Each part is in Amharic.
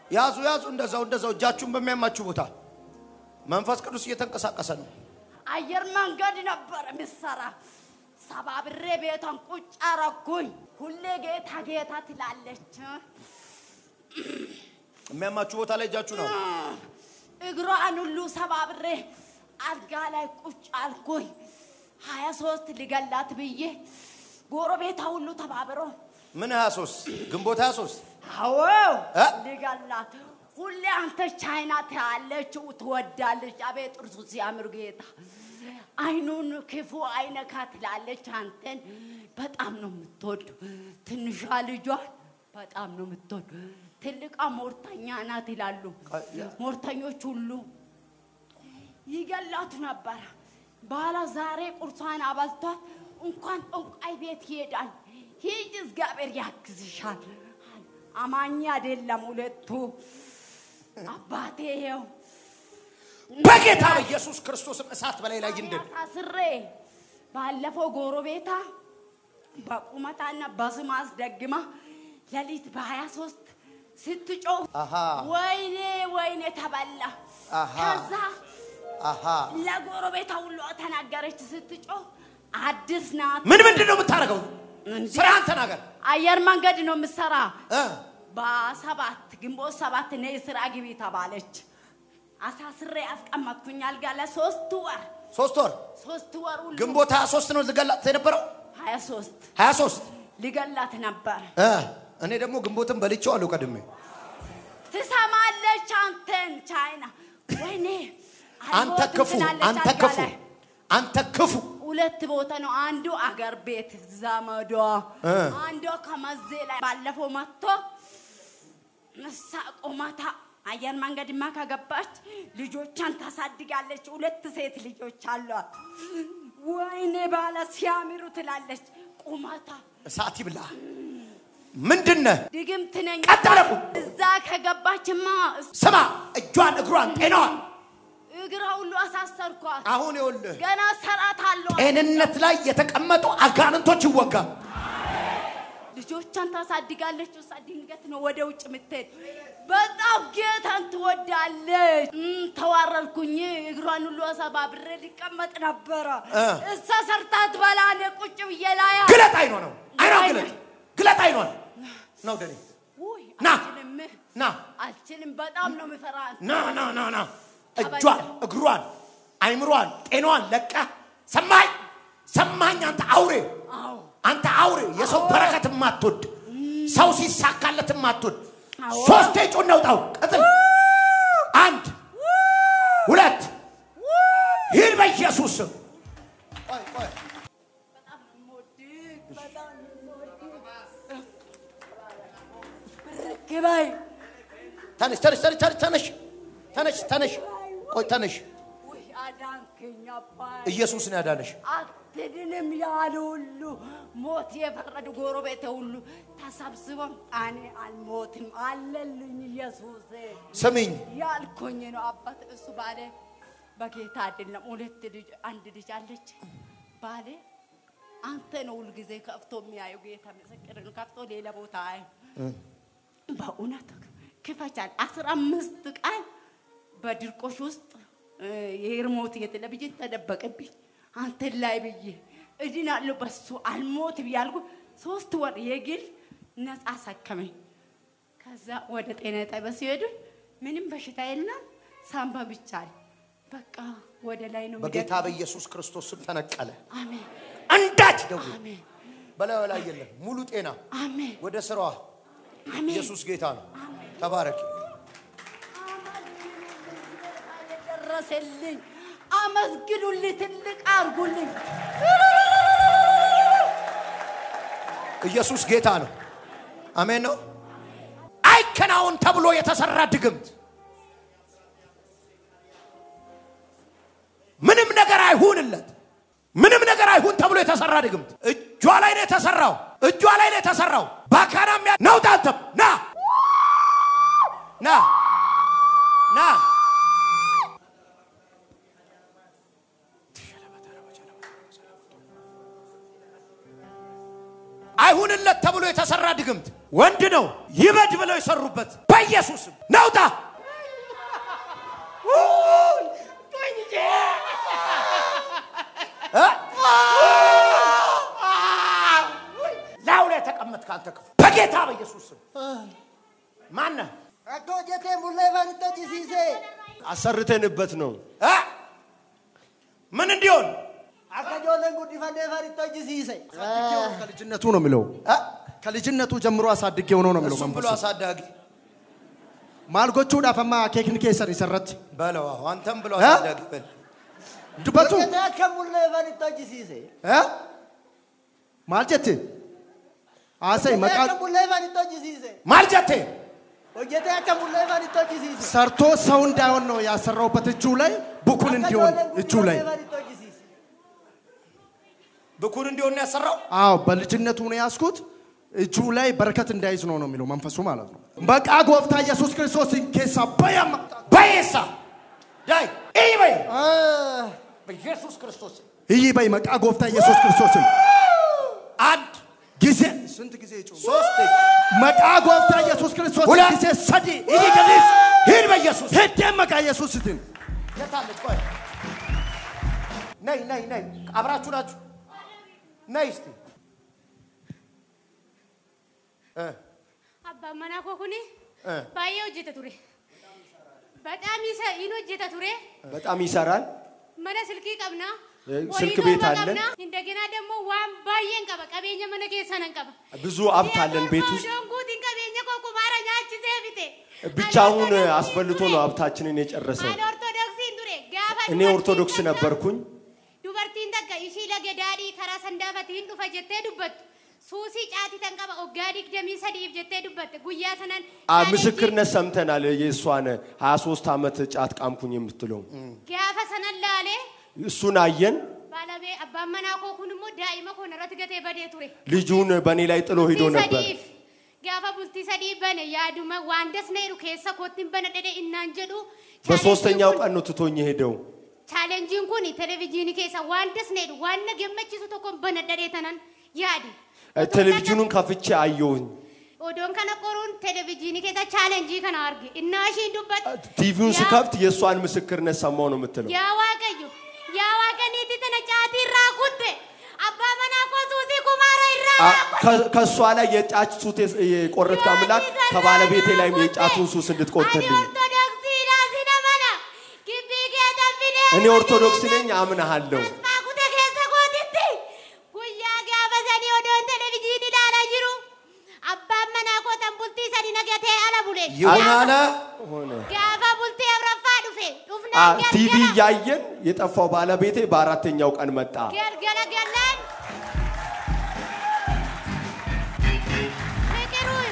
ያዙ ያዙ፣ እንደዛው እንደዛው፣ እጃችሁን በሚያማችሁ ቦታ መንፈስ ቅዱስ እየተንቀሳቀሰ ነው። አየር መንገድ ነበር ምሰራ ሰባብሬ ቤቷን ቁጭ አረኩኝ። ሁሌ ጌታ ጌታ ትላለች። የሚያማችሁ ቦታ ላይ እጃችሁ ነው። እግሯን ሁሉ ሰባብሬ አልጋ ላይ ቁጭ አልኩኝ። ሀያ ሶስት ሊገላት ብዬ ጎረቤታ ሁሉ ተባብሮ ምን 23 ግንቦት 23 አዎ እ? ሊገላት ሁሌ አንተ ቻይና ትያለች ትወዳለች። አቤት ጥርሱ ሲያምር ጌታ አይኑን ክፉ አይነካ ትላለች። አንተን በጣም ነው የምትወድ። ትንሿ ልጇን በጣም ነው የምትወድ። ትልቃ ሞርተኛ ናት ይላሉ። ሞርተኞች ሁሉ ይገላቱ ነበረ። ባላ ዛሬ ቁርሷን አበልቷት እንኳን ጠንቋይ ቤት ይሄዳል። ሂጅ እግዚአብሔር ያግዝሻል። አማኝ አይደለም ሁለቱ አባቴ ይኸው በጌታ በኢየሱስ ክርስቶስም እሳት በላይ ላይ ይንደድ። ታስሬ ባለፈው ጎረቤታ በቁመታና በስም አስደግማ ሌሊት በሀያ ሶስት ስትጮህ አሃ ወይኔ ወይኔ ተበላ። አሃ ከዛ አሃ ለጎረቤታ ሁሉ ተናገረች ስትጮህ አዲስ ናት። ምን ምንድን ነው የምታደርገው? እንዲህ ስራህን ተናገር አየር መንገድ ነው የምሰራ። እ? በሰባት ግንቦት ሰባት ነይ ስራ ግቢ ተባለች። አሳስሬ አስቀመጥኩኝ አልጋ ለሶስት ወር ሶስት ወር ሶስት ወር ሁሉ ግንቦት 23 ነው ልገላት የነበረው ሀያ ሶስት 23 ሊገላት ነበር። እ? እኔ ደግሞ ግንቦትን በልቼዋለሁ ቀድሜ። ትሰማለች አንተን ቻይና ወይኔ አንተ አልሞትም ክፉ፣ ትላለች አንተ አልጋ ክፉ፣ ላይ። አንተ ክፉ። ሁለት ቦታ ነው። አንዱ አገር ቤት ዘመዷ፣ እ። አንዷ ከመዜ ላይ ባለፈው መጥቶ እሳ ቆማታ አየር መንገድማ ከገባች ልጆቿን ታሳድጋለች። ሁለት ሴት ልጆች አሏት። ወይኔ ባለ ሲያምሩ ትላለች። ቁመታ እሳት ይብላ። ምንድን ነህ? ድግምት ነኝ። ቀጥ ብለህ ቁም። እዛ ከገባችማ ስማ፣ እጇን፣ እግሯን፣ ጤናዋን እግራ ሁሉ አሳሰርኳት። አሁን ይኸውልህ ገና ሰራት አለዋ ጤንነት ላይ የተቀመጡ አጋንንቶች ይወጋል። ልጆቿን ታሳድጋለች። እሷ ድንገት ነው ወደ ውጭ የምትሄድ። በጣም ጌታን ትወዳለች። እም፣ ተዋረድኩኝ። እግሯን ሁሉ አሰባብሬ ሊቀመጥ ነበረ። እ። እሷ ሰርታት በላ እኔ ቁጭ ብዬ ላያ ግለጥ አይኗ ነው አይኗ አይኗ። ግለጥ ግለጥ አይኗን ነው ደኔ ውይ ና። አልችልም፣ ና አልችልም። በጣም ነው የምፈራ። ና ና ና ና እጇን እግሯን አይምሯን ጤናዋን ለቃ ሰማኝ ሰማኝ አንተ አውሬ አዎ አንተ አውሬ የሰው በረከት የማትወድ ሰው ሲሳካለት የማትወድ አዎ። ሶስቴ ጩን ነውጣው ቀጥል አንድ ሁለት ይህን በኢየሱስ ስም ቆይ ቆይ በጣም ነው የምወድህ፣ በጣም ነው የምወድህ። ብርክ በይ ተነሽ ተነሽ ተነሽ ተነሽ ተነሽ ተነሽ ተነሽ ቆይ ተነሽ ውይ አዳንከኝ አባዬ። ኢየሱስ ነው ያዳነሽ አትድንም ያሉ ሁሉ ሞት የፈረዱ ጎረቤቴ ሁሉ ተሰብስበው እኔ አልሞትም አለልኝ ኢየሱስ ስሚኝ ያልኩኝ ነው። አባት እሱ ባለ በጌታ አይደለም። ሁለት ልጅ አንድ ልጅ አለች። ባለ አንተ ነው ሁልጊዜ ከፍቶ የሚያየው ጌታ ምስክር ነው። ከፍቶ ሌላ ቦታ አይ በእውነት ክፈቻል። አስራ አምስት ቀን በድርቆሽ ውስጥ እ፣ የሪሞት የቴሌቪዥን ተደበቀብኝ አንተን ላይ ብዬ እድናለሁ በሱ አልሞት ብያልኩ ሶስት ወር የግል ነፃ አሳከመኝ። ከዛ ወደ ጤና ጣቢያ ሲሄዱ ምንም በሽታ የለም ሳምባ ብቻ አለ። በቃ ወደ ላይ ነው በጌታ የሚደርሰው። በኢየሱስ ክርስቶስ ስም ተነቀለ አሜን አንዳች ደዌ አሜን በላዩ ላይ የለም ሙሉ ጤና አሜን ወደ ስራዋ አሜን ኢየሱስ ጌታ ነው ተባረክ ደረሰልኝ። አመስግኑልኝ፣ ትልቅ አርጉልኝ። ኢየሱስ ጌታ ነው አሜን ነው አይከናውን ተብሎ የተሰራ ድግምት ምንም ነገር አይሁንለት ምንም ነገር አይሁን ተብሎ የተሰራ ድግምት እጇ ላይ ነው የተሰራው እጇ ላይ ነው የተሰራው ባካና ሚያ ነው ታንተም ና ና ና አይሁንለት ተብሎ የተሰራ ድግምት ድግምት ወንድ ነው ይበድ ብለው የሰሩበት በኢየሱስም ናውጣ ላዩ ላይ ተቀመጥክ አንተ ክፉ በጌታ በኢየሱስም ማነህ Akka hojjetee mul'ee fanitti hojjisiise. አሰርተንበት ነው። እ? ምን እንዲሆን Akka ijoolleen guddifannee fanitti hojjisiise. ከልጅነቱ ነው የሚለው ከልጅነቱ ጀምሮ አሳድጌው ነው ነው የሚለው እሱም ብሎ መንፈሱ አሳዳጊ ማልጎቹudhaaf amma akeekni keessan isarratti በለው አዎ፣ አንተም ብሎ እ? አሳዳጊ በል dubbatu Hojjetee akka mul'ee fanitti hojjisiise. እ? maal jette haasa'e Hojjetee maqaa akka mul'ee fanitti hojjisiise. ማልጀቴ Hojjetee akka mul'ee fanitti hojjisiise. ሰርቶ ሰው እንዳይሆን ነው ያሰራውበት እጁ ላይ ቡኩን Akka እንዲሆን ijoolleen እጁ ላይ guddifannee fanitti hojjisiise. ብኩን እንዲሆን ነው ያሰራው አዎ በልጅነቱ ነው ያስኩት እጁ ላይ በረከት እንዳይዝ ነው ነው የሚለው መንፈሱ ማለት ነው በቃ ጎፍታ ኢየሱስ ክርስቶስ ኬሳ በያማ በየሳ ዳይ ይህ በይ Ah. በኢየሱስ ክርስቶስ ይህ በይ መቃ ጎፍታ ኢየሱስ ክርስቶስን አንድ ጊዜ ስንት ጊዜ ጩ ሶስት መቃ ጎፍታ ኢየሱስ ክርስቶስ ሁለት ጊዜ ሰዲ ይህ ገሊስ ሂድ በኢየሱስ ሄደ መቃ ኢየሱስ ስትን የታለች ቆይ ነይ ነይ ነይ አብራችሁ ናችሁ ነይ እስቲ እ Abbaan manaa koo kuni Eh. baay'ee hojjeta ture. Badhaam isa hin hojjeta ture. በጣም ይሰራል። Mana silkii qabna. Eh, horii silk torba ቤት አለን። qabna. Indagina ደግሞ waan baay'een qaba. Qabeenya mana keessaa nan qaba. ብዙ ሀብት አለን ቤት ውስጥ። Odoon guutiin qabeenya koo kumaara nyaachisee bite. ብቻውን አስበልቶ ነው ሀብታችንን የጨረሰው። Ani ortodoksiin ture. Gaafa እኔ dubartiin ኦርቶዶክስ takka- ነበርኩኝ። Dubartiin takka ishii lage daadhii karaa sandaafatiin dhufa jettee dubbattu. Suusii caatii tan qaba waggaa digdamii sadiif jettee dubbatte guyyaa sanan. አ- ምስክርነት ሰምተናል። የእሷን 23 ዓመት ጫት ቃምኩኝ የምትለው Gaafa sanan laalee እሱን አየን። Baalabee abbaan manaa koo kun immoo daa'ima koo irratti gatee badee ture. ልጁን በእኔ ላይ ጥሎ ሂዶ Bultii ነበር። sadiif gaafa bultii sadii bane yaaduma waan dasneeru keessa kootiin bana dhedhe innaan jedhu. በሶስተኛው ቀን ነው ትቶኝ ሄደው። Chaalenjiin kun televezyiinii keessa waan dasneeru waan na gammachiisu tokko bana dhedhee tanan yaadi. ቴሌቪዥኑን ከፍቼ አየሁኝ። Odoon kana qoruun televezyiinii keessa chaalenjii kana arge. Innaa ishiin dubbatu. ቲቪውን yaa- ስከፍት የእሷን ምስክርነት ሰማው ነው የምትለው። Yaa Waaqayyo, yaa Waaqayniiti tana caatii irraa kutte. Abbaa manaa koo suusii kumaara irraa አ- kutte. ከ- ከእሷ ላይ የጫት ሱስ የስ- የቆረጥክ አምላክ ከባለቤቴ ላይም የጫቱን ሱስ እንድትቆርጥልኝ። እኔ ኦርቶዶክስ ነኝ፣ አምናሃለሁ። ይሁን አለ ሆነ አ ቲቪ እያየን የጠፋው ባለቤቴ በአራተኛው ቀን መጣ። ገልገለ ገለን ፍቅሩን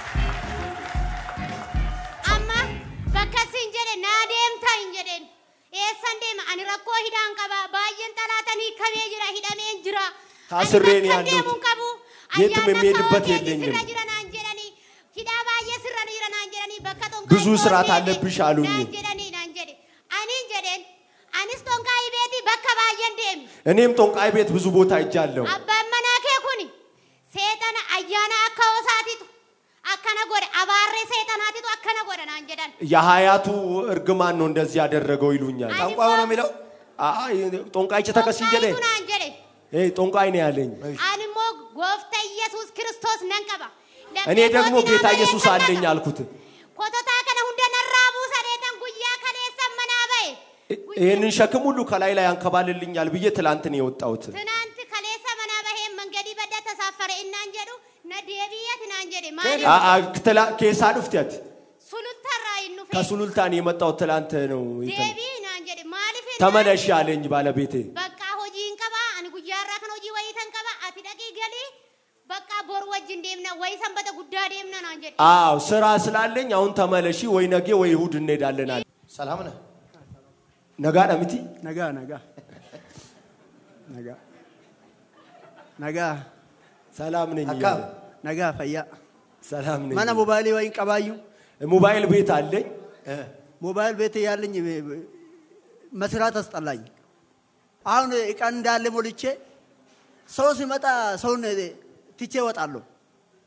አማ በከሲን ጀደ ናዴምታኝ ጀደን ኤሰን ዴማ አኒ ረኮ ሂዳን ቀባ ባየን ጠላተኒ ከቤ ጅራ ሂደሜን ጅራ ታስሬ ነው ያለሁት። ደሙን ቀቡ የትም የሚሄድበት የለኝም። ስራ ጅረናን ጀደኒ ሂዳ ባየ ስራ ጅረናን ጀደኒ በከ ጦንቃይ ብዙ ስርዓት ቦርዴ አለብሽ አሉኝ። ናን ጀደኒ ናን ጀደ አኒን ጀደን አኒስ ጦንቃይ ቤቲ በከ ባየን ዴሚ እኔም ጦንቃይ ቤት ብዙ ቦታ ሄጃለሁ። Abbaan manaa kee kuni seexana ayyaana akka hoosaatitu akkana godhe abaarree seexanaatitu akkana godhe naan jedhan. የሀያቱ እርግማን ነው እንደዚህ ያደረገው ይሉኛል። ጠንቋዩ ነው የሚለው አይ ጦንቃይ ተከሲ ጀደ Qophaa'eetu naan jedhe. ይሄ ጦንቃይ ነው ያለኝ። Ani immoo goofta Iyyasuus Kiristoos nan qaba. እኔ ደግሞ ጌታ ኢየሱስ አለኝ አልኩት። Kototaa kana hunda narraa buusaneetan guyyaa kaleessan manaa ba'e. ይህንን ሸክም ሁሉ ከላይ ላይ ያንከባልልኛል ብዬ ትላንት ነው የወጣሁት። ትናንት kaleessa manaa baheen mangadii badda tasaaffare innaan jedhu na deebiyyati naan jedhe አ- maaliif አ- ትላ- ኬሳ ዱፍቴት sulultarraa hin dhufe ከሱሉልታን የመጣው ትላንት ነው። ይተን- deebii naan jedhe maaliif hin ተመለሽ አለኝ ባለቤቴ። Bakka hojiin qaba ani guyyaarraa kan hojii wayii tan qaba ati dhaqii galii bakka bor wajjin deemna wayii sanbata guddaa deemna naan jedhe. አዎ ስራ ስላለኝ አሁን ተመለሺ፣ ወይ ነገ ወይ እሁድ እንሄዳለን አለ። ሰላም ነህ ነጋ ደምቲ nagaa nagaa nagaa nagaa ሰላም ነኝ አካ እያለ nagaa fayyaa ሰላም ነኝ። mana mobaayilii wayin qabaayyuu ሞባይል ቤት አለኝ። ሞባይል ቤት ያለኝ መስራት አስጠላኝ። አሁን እቃን እንዳለ ሞልቼ ሰው ሲመጣ ሰውን ትቼ እወጣለሁ።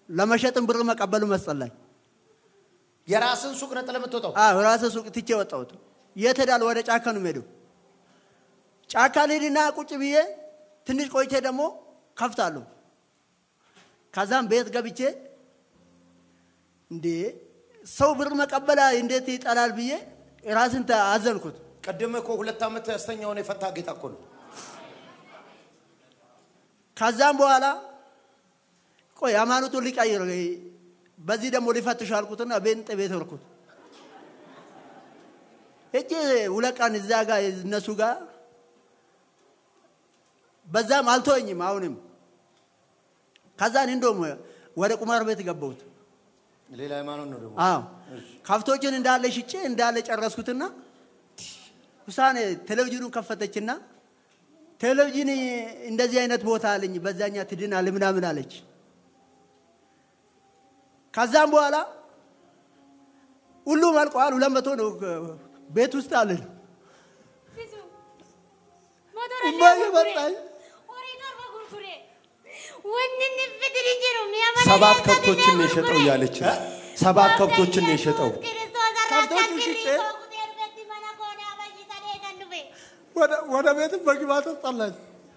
ለመሸጥም ብር መቀበሉ መስጠላኝ። የራስን ሱቅ ነጥለህ የምትወጣው አዎ ራሴ ሱቅ ትቼ ወጣሁት። የት ሄዳለሁ? ወደ ጫካ ነው የምሄደው። ጫካ ልሄድና ቁጭ ብዬ ትንሽ ቆይቼ ደግሞ ከፍታለሁ። ከዛም ቤት ገብቼ እንዴ ሰው ብር መቀበል እንዴት ይጠላል ብዬ ራስን ተ- አዘንኩት። ቅድም እኮ ሁለት ዓመት ያስተኛውን የፈታ ጌታ እኮ ነው። ከዛም በኋላ ቆይ ሃይማኖቱን ሊቀይር በዚህ ደግሞ ሊፈትሽ አልኩትና ቤንጤ ቤት ወርኩት። ሄጄ ሁለት ቀን እዛ ጋር እነሱ ጋር በዛም አልተወኝም። አሁንም ከዛን እንደውም ወደ ቁማር ቤት ገባሁት። ሌላ ሃይማኖት ነው ደግሞ አዎ ከብቶችን እንዳለ ሽጬ እንዳለ ጨረስኩትና ውሳኔ ቴሌቪዥኑን ከፈተችና ቴሌቪዥን እንደዚህ አይነት ቦታ አለኝ በዛኛ ትድናል ምናምን አለች። ከዛም በኋላ ሁሉም አልቀዋል። ሁለት መቶ ነው ቤት ውስጥ አለን። እማዬ መጣኝ። ሰባት ከብቶችን ነው የሸጠው እያለች ነው። ሰባት ከብቶችን ነው የሸጠው። ከብቶቹ ሽጬ ወደ- ወደ ቤትም መግባት አስጠላኝ።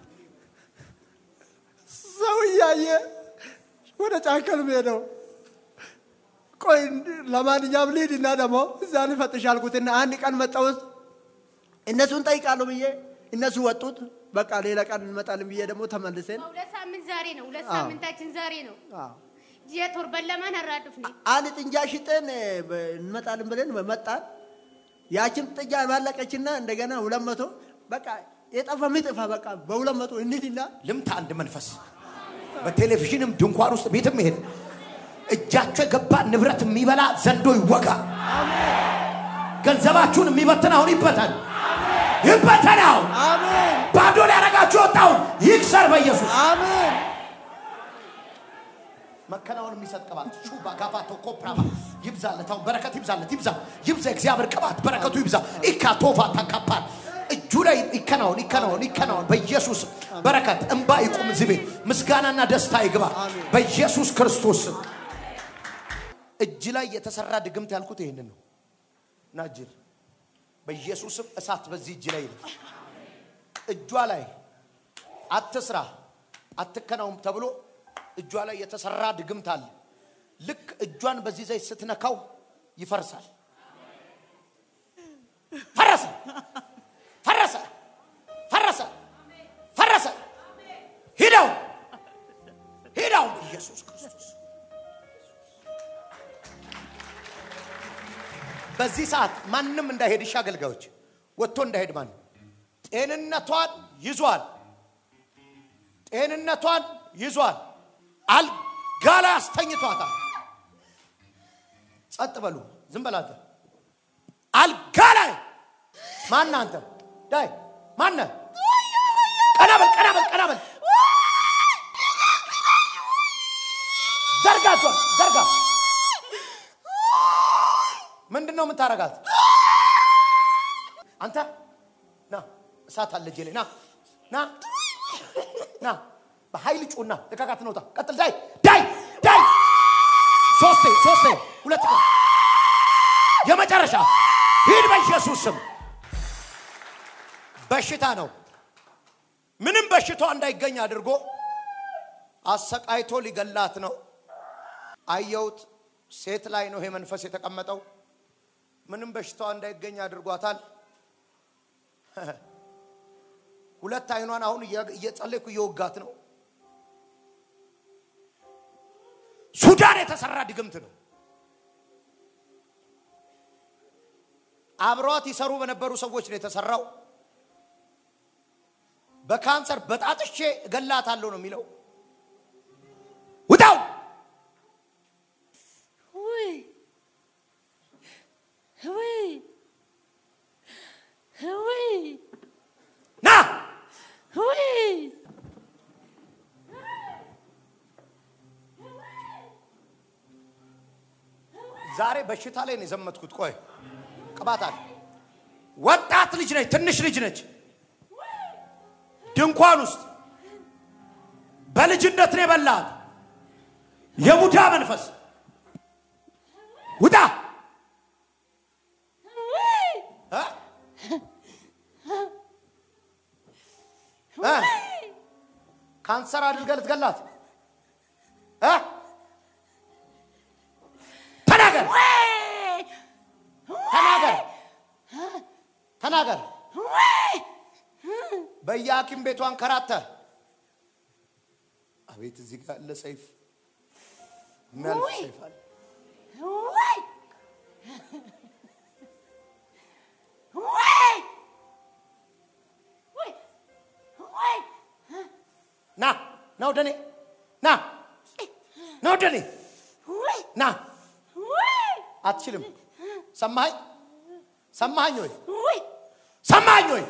ሰው እያየ ወደ ጫካ ነው የምሄደው። ቆይ እንድ- ለማንኛውም ልሂድና ደግሞ እዛ ልፈትሽ አልኩትና አንድ ቀን መጣሁት። እነሱን ጠይቃለሁ ብዬ እነሱ ወጡት። በቃ ሌላ ቀን እንመጣለን ብዬ ደግሞ ተመልሰን ሁለት ሳምንት ዛሬ ነው። ሁለት አዎ። ሳምንታችን ዛሬ ነው። አዎ፣ ጂያ ቶርበን ለማን አራዱፍኒ አንድ ጥንጃ ሽጠን እ፣ በ- እንመጣለን ብለን መጣን። ያችም ጥንጃ ባለቀችና እንደገና ሁለት መቶ በቃ የጠፋ ምጥፋ በቃ በሁለት መቶ እንሂድና ልምታ አንድ መንፈስ በቴሌቪዥንም ድንኳን ውስጥ ቤትም ይሄድ እጃቸው የገባ ንብረት የሚበላ ዘንዶ ይወጋ። ገንዘባችሁን የሚበትን አሁን ይበተን፣ ይበተን። አሁን አሜን ባዶ ሊያረጋችሁ የወጣውን ይክሰር በኢየሱስ አሜን መከናወን የሚሰጥ ቅባት ሹባ ጋፋቶ ኮፕራባ ይብዛለት። አሁን በረከት ይብዛለት፣ ይብዛ ይብዛ። እግዚአብሔር ቅባት በረከቱ ይብዛ። ኢካቶፋ ታካፓል እጁ ላይ ይከናወን ይከናወን ይከናወን በኢየሱስ በረከት እንባ ይቁም። እዚህ ቤት ምስጋናና ደስታ ይግባ በኢየሱስ ክርስቶስ ስም። እጅ ላይ የተሰራ ድግምት ያልኩት ይህንን ነው እና እጅል በኢየሱስም እሳት በዚህ እጅ ላይ ይለፍ። እጇ ላይ አትስራ አትከናውም ተብሎ እጇ ላይ የተሰራ ድግምት አለ። ልክ እጇን በዚህ ዘይት ስትነካው ይፈርሳል። ፈረሰ፣ ፈረሰ፣ ፈረሰ፣ ፈረሰ። ሂደው ሂደው ኢየሱስ ክርስቶስ በዚህ ሰዓት ማንም እንዳይሄድ እሺ፣ አገልጋዮች ወጥቶ እንዳይሄድ ማንም ጤንነቷን ይዟል። ጤንነቷን ይዟል። አልጋ ላይ አስተኝቷታል። ጸጥ በሉ፣ ዝም በል አንተ። አልጋ ላይ ማን አንተ? ዳይ ማነ? ቀና በል፣ ቀና በል፣ ቀና በል። ዘርጋጇል፣ ዘርጋ። ምንድን ነው የምታረጋት? አንተ ና፣ እሳት አለ እጄ ላይ ና፣ ና፣ ና። በኃይል ጩና ልቀቃት፣ ነውጣ። ቀጥል፣ ዳይ፣ ዳይ፣ ዳይ። ሶስቴ፣ ሶስቴ፣ ሁለት ቀን የመጨረሻ ሂድ በኢየሱስ ስም። በሽታ ነው። ምንም በሽታዋ እንዳይገኝ አድርጎ አሰቃይቶ ሊገላት ነው። አየሁት። ሴት ላይ ነው ይሄ መንፈስ የተቀመጠው። ምንም በሽታዋ እንዳይገኝ አድርጓታል። ሁለት አይኗን አሁን እያ- እየጸለይኩ እየወጋት ነው። ሱዳን የተሰራ ድግምት ነው። አብረዋት ይሰሩ በነበሩ ሰዎች ነው የተሰራው። በካንሰር በጣጥሼ እገላታለሁ ነው የሚለው። ውጣው! ውይ ውይ ውይ ና! ውይ ዛሬ በሽታ ላይ ነው የዘመትኩት። ቆይ ቅባት አለ። ወጣት ልጅ ነች፣ ትንሽ ልጅ ነች። ድንኳን ውስጥ በልጅነት ነው የበላት። የቡዳ መንፈስ ውጣ እ? እ? ካንሰር አድርገህ ልትገላት እ? ተናገር ተናገር ተናገር በየሐኪም ቤቱ አንከራተ አቤት እዚህ ጋር ያለ ሰይፍ የሚያልፍ ሰይፍ አለ ና ና ወደ እኔ ና ና ወደ እኔ ና አትችልም ሰማኸኝ ሰማኸኝ ወይ ሰማኸኝ ወይ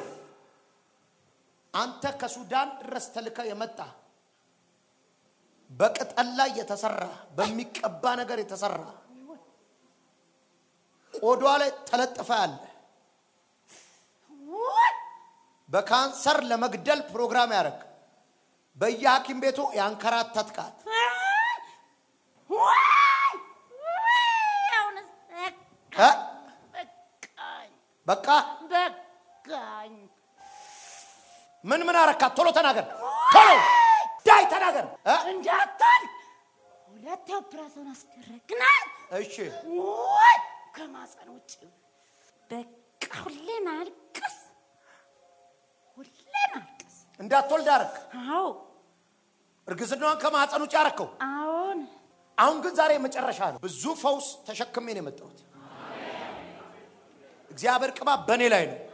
አንተ ከሱዳን ድረስ ተልከ የመጣ በቅጠል ላይ የተሰራ በሚቀባ ነገር የተሰራ ቆዷ ላይ ተለጥፈ ያለ በካንሰር ለመግደል ፕሮግራም ያደረግ በየሐኪም ቤቱ ያንከራተትካት እ? በቃ በቃኝ። ምን ምን አረካት? ቶሎ ተናገር፣ ቶሎ ዳይ ተናገር። እ? እንዳታል ሁለት ኦፕራሲዮን አስደረግናል። እሺ ወይ ከማፀን ውጭ በቃ ሁሌ ማልቀስ፣ ሁሌ ማልቀስ። እንዳትወልድ አረክ። አዎ እርግዝናዋን ከማህፀን ውጭ አረከው። አዎን፣ አሁን ግን ዛሬ መጨረሻ ነው። ብዙ ፈውስ ተሸክሜ ነው የመጣሁት። እግዚአብሔር ቅባት በእኔ ላይ ነው።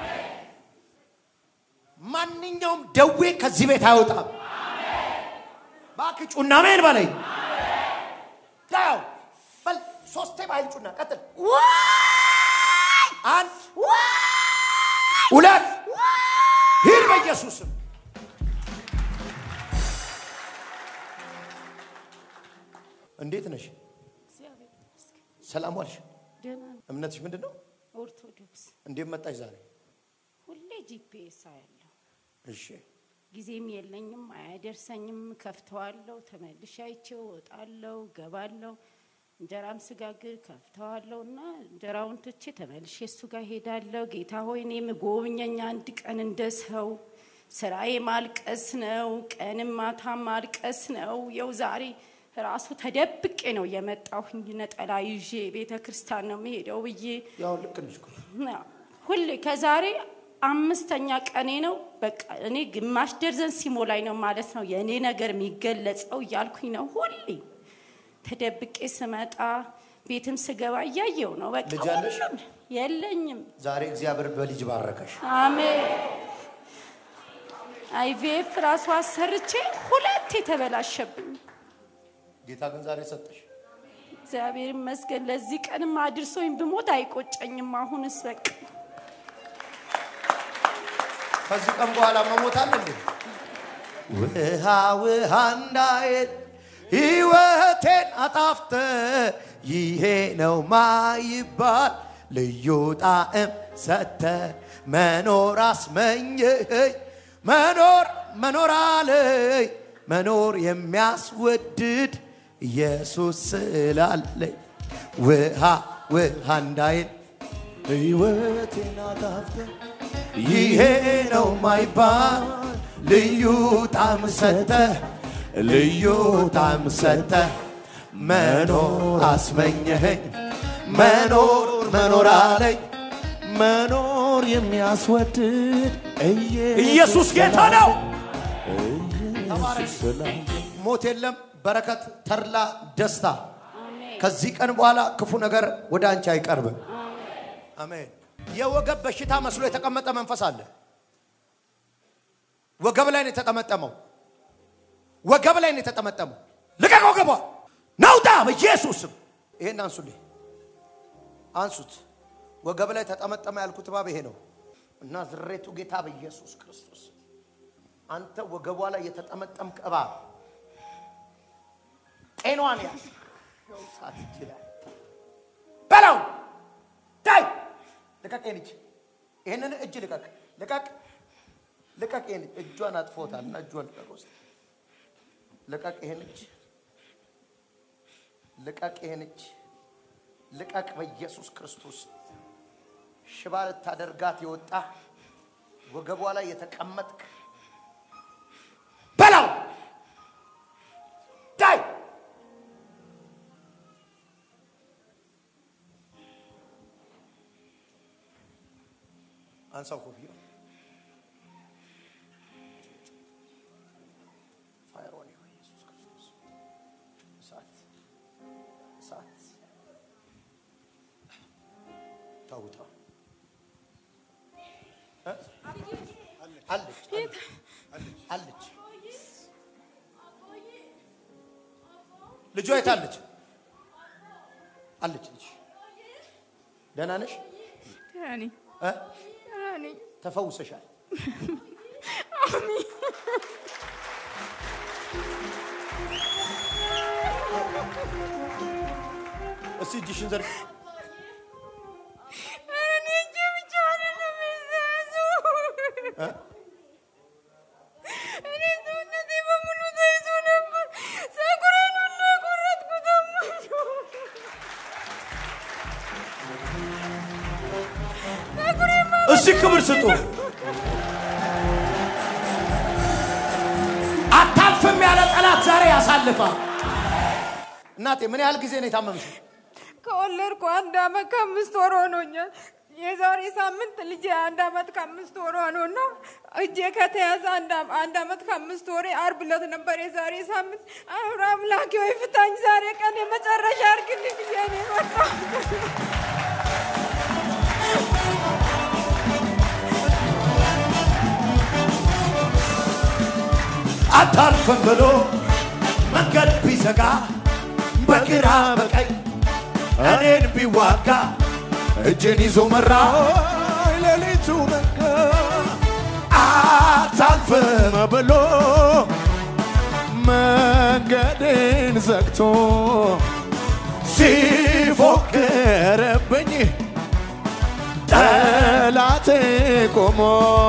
ማንኛውም ደዌ ከዚህ ቤት አይወጣም። እባክህ ጩና ሜን በለኝ። ያው በል ሶስቴ በኃይል ጩና ቀጥል። አንድ ሁለት ሂድ በኢየሱስም እንዴት ነሽ? እግዚአብሔር ይመስገን ሰላም ዋልሽ? ደህና ነኝ። እምነትሽ ምንድን ነው? ኦርቶዶክስ እንዴት መጣሽ ዛሬ? ሁሌ ጂፒኤስ አያለሁ። እሺ ጊዜም የለኝም፣ አያደርሰኝም። ከፍተዋለሁ፣ ተመልሼ አይቼው እወጣለሁ፣ ገባለሁ። እንጀራም ስጋግር ከፍተዋለሁ እና እንጀራውን ትቼ ተመልሼ እሱ ጋር ሄዳለሁ። ጌታ ሆይ እኔም ጎብኘኝ አንድ ቀን እንደ ሰው። ስራዬ ማልቀስ ነው፣ ቀንም ማታ ማልቀስ ነው። የው ዛሬ ራሱ ተደብቄ ነው የመጣሁኝ ነጠላ ይዤ ቤተ ክርስቲያን ነው የምሄደው ብዬ ያው ልክ ነሽ እኮ። ሁሌ ከዛሬ አምስተኛ ቀኔ ነው። በቃ እኔ ግማሽ ደርዘን ሲሞላኝ ነው ማለት ነው የእኔ ነገር የሚገለጸው እያልኩኝ ነው ሁሌ ተደብቄ ስመጣ ቤትም ስገባ እያየው ነው። በቃ ልጅ አለሽ? ሁሉም የለኝም። ዛሬ እግዚአብሔር በልጅ ባረከሽ። አሜን። አይቪኤፍ ራሱ አሰርቼ ሁለት የተበላሸብኝ ጌታ ግን ዛሬ ሰጠሽ። እግዚአብሔር ይመስገን። ለዚህ ቀንም አድርሶኝ ብሞት አይቆጨኝም። አሁንስ በቃ ከዚህ ቀን በኋላ መሞት አለ እንዴ? ውሃ ውሃ እንዳይል ሕይወቴን አጣፍተ ይሄ ነው ማይባል ልዩ ጣዕም ሰተ መኖር አስመኘኸኝ መኖር መኖር አለኝ መኖር የሚያስወድድ ኢየሱስ ስላለኝ ውሃ ውሃ እንዳይል ሕይወቴን አጣፍተ ይሄ ነው ማይባል ልዩ ጣዕም ሰተ ልዩ ጣዕም ሰተ መኖር አስመኘኸኝ መኖር መኖር አለኝ መኖር የሚያስወድድ ኢየሱስ ጌታ ነው። ሞት የለም፣ በረከት፣ ተድላ፣ ደስታ። ከዚህ ቀን በኋላ ክፉ ነገር ወደ አንቺ አይቀርብም። አሜን። የወገብ በሽታ መስሎ የተቀመጠ መንፈስ አለ። ወገብ ላይ ነው የተጠመጠመው። ወገብ ላይ ነው የተጠመጠመው። ልቀቅ ወገቧ ናውጣ በኢየሱስም። ይሄን አንሱልኝ፣ አንሱት። ወገብ ላይ ተጠመጠመ ያልኩት እባብ ይሄ ነው እና ዝሬቱ ጌታ በኢየሱስ ክርስቶስ አንተ ወገቧ ላይ የተጠመጠምክ እባብ ጤኗን ያዝ ሳት ይችላል በለው ዳይ ልቀቅ ይህን እጅ ይህንን እጅ ልቀቅ ልቀቅ ልቀቅ ይህን እጅ እጇን አጥፎታል እና እጇን ልቀቅ ውስጥ ልቀቅ ይህን እጅ ልቀቅ ይህን እጅ ልቀቅ በኢየሱስ ክርስቶስ ሽባ ልታደርጋት የወጣ ወገቧ ላይ የተቀመጥክ በላው ዳይ አንሳው ኮፍያ ፋየር ኦን ዩ ኢየሱስ ክርስቶስ እሳት እሳት ታውጣ እ? አለች አለች ልጇ የት አለች አለች ልጅ ደህና ነሽ ያኔ እ? ያኔ ተፈውሰሻል እስቲ እጅሽን ዘርግ እኔ እጄ ብቻ አይደለም የያዙ እኔ ሰውነቴ በሙሉ ተይዞ ነበር። ፀጉሬን ሁሉ የቆረጥኩት አማቸው እስቲ ክብር ስጡ አታልፍም ያለ ጠላት ዛሬ ያሳልፋል እናቴ ምን ያህል ጊዜ ነው የታመምሽው ከወለድኩ አንድ አመት ከአምስት ወር ሆኖኛል። የዛሬ ሳምንት ልጄ አንድ አመት ከአምስት ወር ሆኖና እጄ ከተያዘ አንድ አም- አንድ አመት ከአምስት ወሬ አርብ ዕለት ነበር የዛሬ ሳምንት። አሁን አምላኬ ወይ ፍታኝ፣ ዛሬ ቀን የመጨረሻ አድርግልኝ ብዬ ነው የመጣሁት። አታልፍም ብሎ መንገድ ቢዘጋ በግራ በቀኝ እኔን ቢዋጋ እጄን ይዞ መራ ሌሊቱ ነጋ አታልፍም ብሎ መንገድን ዘግቶ ሲፎክርብኝ ጠላቴ ቆሞ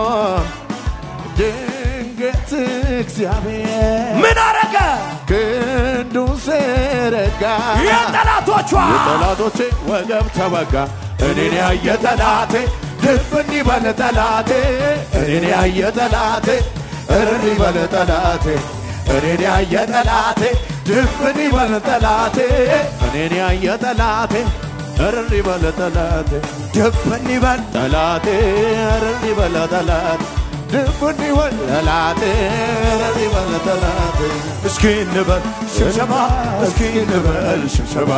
ድንገት እግዚአብሔር ምን አረገ? ክንዱን ዘረጋ። የጠላቶቿ የጠላቶቼ ወገብ ተወጋ። እኔን ያየ ጠላቴ ድፍን ይበል ጠላቴ እኔን ያየ ጠላቴ እርር ይበል ጠላቴ እኔን ያየ ጠላቴ ድፍን ይበል ጠላቴ እኔን ያየ ጠላቴ እርር ይበል ጠላቴ ድፍን ይበል ጠላቴ እርር ይበል ጠላቴ ድፍን ይበል ጠላቴ እርር ይበል ጠላቴ እስኪ እንበል ሽብሸባ እስኪ እንበል ሽብሸባ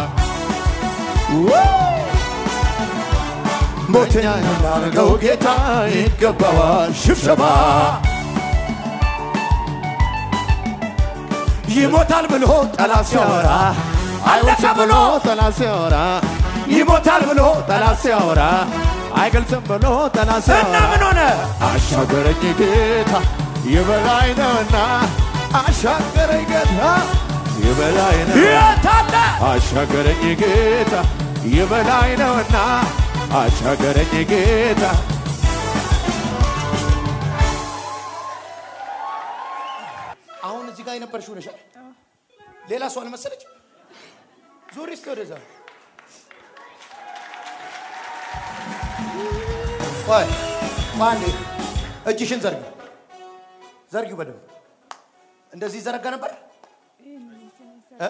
ሞተኛ ያላረገው ጌታ ይገባዋል ሽብሸባ ይሞታል ብሎ ጠላት ሲያወራ አለቀ ብሎ ጠላት ሲያወራ ይሞታል ብሎ ጠላት ሲያወራ አይገልጽም ብሎ ጠላት ሲያወራ እና ምን ሆነ? አሻገረኝ ጌታ የበላይ ነውና አሻገረኝ ጌታ የበላይ ነው የታለ አሻገረኝ ጌታ የበላይ ነውና አሻገረኝ ጌታ አሁን እዚህ ጋር የነበርሽው ነሽ አይደል? ሌላ ሰው አልመሰለች ዙሪ እስቲ ወደዛ ቆይ ቆይ አንዴ እጅሽን ዘርጊ ዘርጊው በደንብ እንደዚህ ይዘረጋ ነበር እ?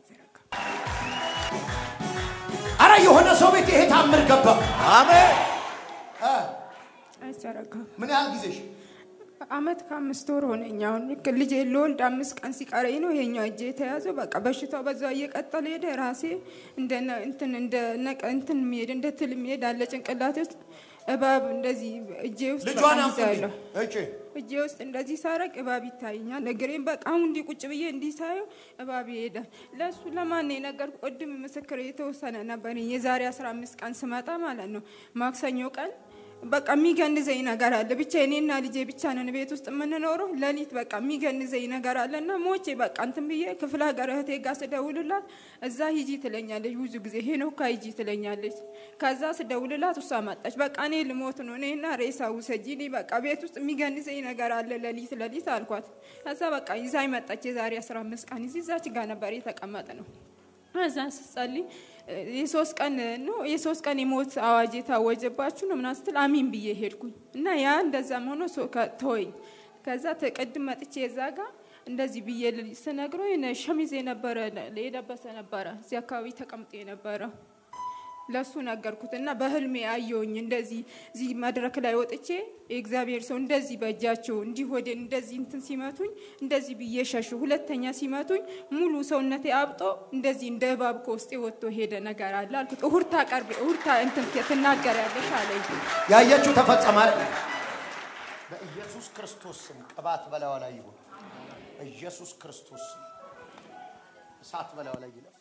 አረ የሆነ ሰው ቤት ይሄ ታምር ገባ አሜን እ? አይዘረጋም። ምን ያህል ጊዜሽ አመት ከአምስት ወር ሆነኝ። አሁን ልክ ልጄ ልወልድ አምስት ቀን ሲቀረኝ ነው ይሄኛው እጄ የተያዘው። በቃ በሽታው በዛ እየቀጠለ ሄደ። ራሴ እንደ ነ- እንትን እንደ ነቀ እንትን የሚሄድ እንደ ትል የሚሄድ አለ ጭንቅላቴ ውስጥ እባብ እንደዚህ እጄ ውስጥ በቃ ልጇን አምጡ ይዛለሁ። እቺ እጄ ውስጥ እንደዚህ ሳረቅ እባብ ይታየኛል። እግሬን በቃ አሁን እንዲህ ቁጭ ብዬ እንዲህ ሳየው እባብ ይሄዳል። ለእሱ ለማን ነው የነገርኩ? ቅድም ምስክር የተወሰነ ነበር። የዛሬ አስራ አምስት ቀን ስመጣ ማለት ነው ማክሰኞ ቀን በቃ የሚገንዘኝ ነገር አለ። ብቻ እኔና ልጄ ብቻ ነን ቤት ውስጥ የምንኖረው። ሌሊት በቃ የሚገንዘኝ ነገር አለ እና ሞቼ በቃ እንትን ብዬ ክፍለ ሀገር እህቴ ጋር ስደውልላት እዛ ሂጂ ትለኛለች። ብዙ ጊዜ ሄኖካ ሂጂ ትለኛለች። ከዛ ስደውልላት እሷ መጣች። በቃ እኔ ልሞት ነው እኔና ሬሳ ውሰጂ። እኔ በቃ ቤት ውስጥ የሚገንዘኝ ነገር አለ ሌሊት ሌሊት አልኳት። ከዛ በቃ ይዛኝ መጣች። የዛሬ አስራ አምስት ቀን እዚህ እዛች ጋር ነበር የተቀመጥ ነው ከዛ ስጸልይ እ፣ የሶስት ቀን ነው የሶስት ቀን የሞት አዋጅ የታወጀባችሁ ነው ምናምን ስትል አሚን ብዬ ሄድኩኝ እና ያ እንደዛም ሆኖ ሶ- ከ- ተወኝ። ከዛ ተቀድም መጥቼ የዛ ጋ እንደዚህ ብዬ ል- ስነግረው የሆነ ሸሚዝ የነበረ የለበሰ ነበረ እዚህ አካባቢ ተቀምጦ የነበረ ለሱ ነገርኩት እና በህልሜ አየውኝ እንደዚህ እዚህ መድረክ ላይ ወጥቼ የእግዚአብሔር ሰው እንደዚህ በእጃቸው እንዲህ ወደ እንደዚህ እንትን ሲመቱኝ እንደዚህ ብዬ ሸሹ። ሁለተኛ ሲመቱኝ ሙሉ ሰውነቴ አብጦ እንደዚህ እንደ እባብ ከውስጤ ወጥቶ ሄደ ነገር አለ አልኩት። እሁድ ታቀርቢ እሁድ ታ- እንትን ትናገሪያለሽ አለኝ። ያየችው ተፈጸመ አይደል? በኢየሱስ ክርስቶስ ስም ቅባት በላዋ ላይ ይሁን። በኢየሱስ ክርስቶስ ስም እሳት በላዋ ላይ ይለፍ።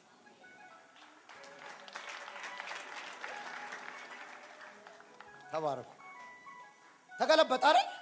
ተባረኩ። ተገለበጠ አይደል?